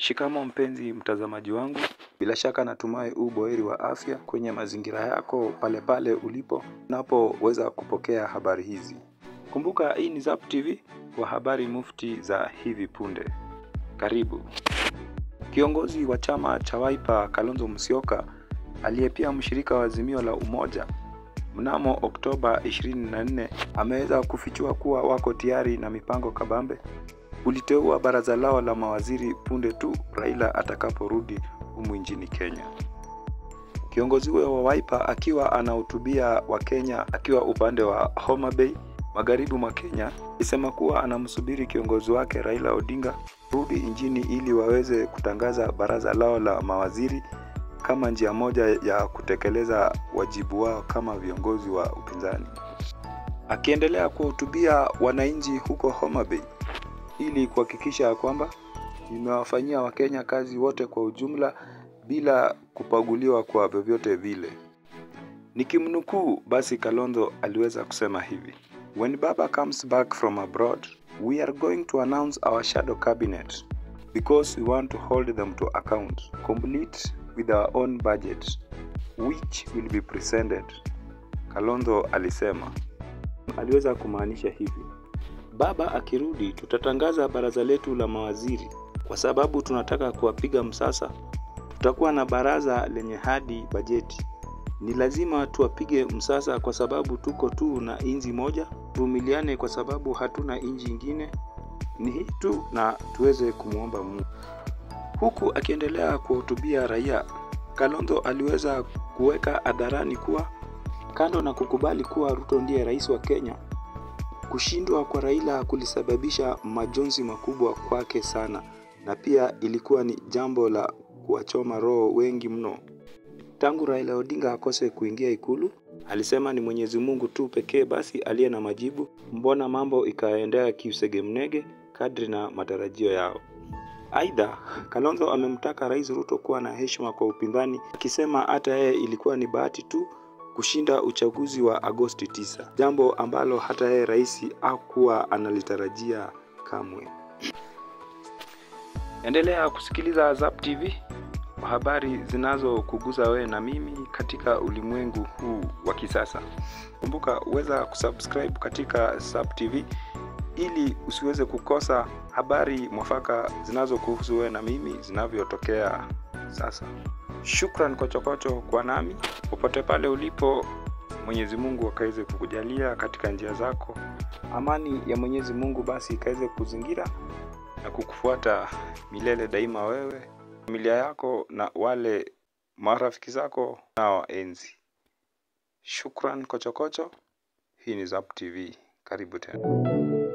Shikamo mpenzi mtazamaji wangu, bila shaka natumai u boheri wa afya kwenye mazingira yako pale pale ulipo unapoweza kupokea habari hizi. Kumbuka hii ni Zap TV kwa habari mufti za hivi punde. Karibu. Kiongozi wa chama cha Wiper Kalonzo Musyoka aliye pia mshirika wa Azimio la Umoja mnamo Oktoba 24 ameweza kufichua kuwa wako tayari na mipango kabambe uliteua baraza lao la mawaziri punde tu Raila atakaporudi humu nchini Kenya. Kiongozi huyo wa Wiper akiwa anahutubia Wakenya akiwa upande wa Homa Bay magharibi mwa Kenya alisema kuwa anamsubiri kiongozi wake Raila Odinga rudi nchini ili waweze kutangaza baraza lao la mawaziri kama njia moja ya kutekeleza wajibu wao kama viongozi wa upinzani. Akiendelea kuwahutubia wananchi huko Homa Bay ili kuhakikisha kwamba imewafanyia Wakenya kazi wote kwa ujumla bila kupaguliwa kwa vyovyote vile. Nikimnukuu basi, Kalonzo aliweza kusema hivi: When Baba comes back from abroad, we are going to announce our shadow cabinet because we want to hold them to account, complete with our own budget which will be presented. Kalonzo alisema. Aliweza kumaanisha hivi: Baba akirudi, tutatangaza baraza letu la mawaziri kwa sababu tunataka kuwapiga msasa. Tutakuwa na baraza lenye hadi bajeti. Ni lazima tuwapige msasa kwa sababu tuko tu na inji moja. Tuvumiliane kwa sababu hatuna inji ingine, ni hii tu, na tuweze kumwomba Mungu. Huku akiendelea kuwahutubia raia, Kalonzo aliweza kuweka hadharani kuwa kando na kukubali kuwa Ruto ndiye rais wa Kenya, kushindwa kwa Raila kulisababisha majonzi makubwa kwake sana, na pia ilikuwa ni jambo la kuwachoma roho wengi mno. Tangu Raila Odinga akose kuingia Ikulu, alisema ni Mwenyezi Mungu tu pekee basi aliye na majibu, mbona mambo ikaendea kiusegemnege kadri na matarajio yao. Aidha, Kalonzo amemtaka Rais Ruto kuwa na heshima kwa upinzani, akisema hata yeye ilikuwa ni bahati tu kushinda uchaguzi wa Agosti 9, jambo ambalo hata yeye rais hakuwa analitarajia kamwe. Endelea kusikiliza Zap TV kwa habari zinazokugusa wewe na mimi katika ulimwengu huu wa kisasa. Kumbuka uweza kusubscribe katika Zap TV ili usiweze kukosa habari mwafaka zinazokuhusu wewe na mimi zinavyotokea sasa. Shukran kwa chokocho kwa nami popote pale ulipo. Mwenyezi Mungu akaweze kukujalia katika njia zako. Amani ya Mwenyezi Mungu basi ikaweze kuzingira na kukufuata milele daima, wewe, familia yako na wale marafiki zako na waenzi. Shukran kochokocho. Hii ni Zap TV, karibu tena.